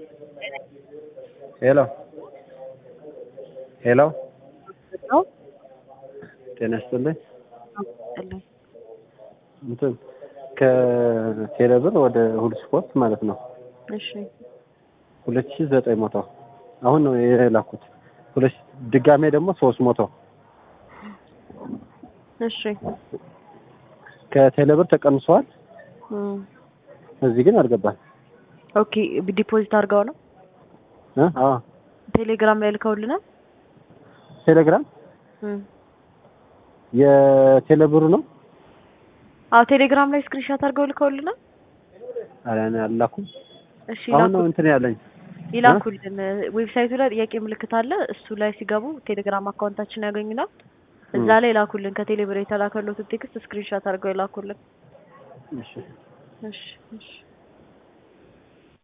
ሄሎ ሄሎ ነው ጤና ይስጥልኝ። አስጠላኝ። እንትን ከቴሌብር ወደ ሁሉ ስፖርት ማለት ነው እሺ ሁለት ሺህ ዘጠኝ መቶ አሁን ነው የላኩት። ሁለት ድጋሜ ደግሞ ሶስት መቶ እሺ ከቴሌብር ተቀንሰዋል። እም፣ እዚህ ግን አልገባል። ኦኬ ዲፖዚት አድርገው ነው እ? አዎ ቴሌግራም ላይ ልከውልናል። ቴሌግራም እም፣ የቴሌብሩ ነው። አዎ ቴሌግራም ላይ ስክሪንሾት አድርገው ልከውልናል። ኧረ እኔ አልላኩም። እሺ አሁን ነው ይላኩ- እንትን ያለኝ ይላኩልን። ዌብሳይቱ ላይ ጥያቄ ምልክት አለ። እሱ ላይ ሲገቡ ቴሌግራም አካውንታችን ያገኙናል። እዛ ላይ ላኩልን። ከቴሌብር የተላከሉትን ቴክስት ስክሪንሾት አድርገው ይላኩልን። እሺ እሺ እሺ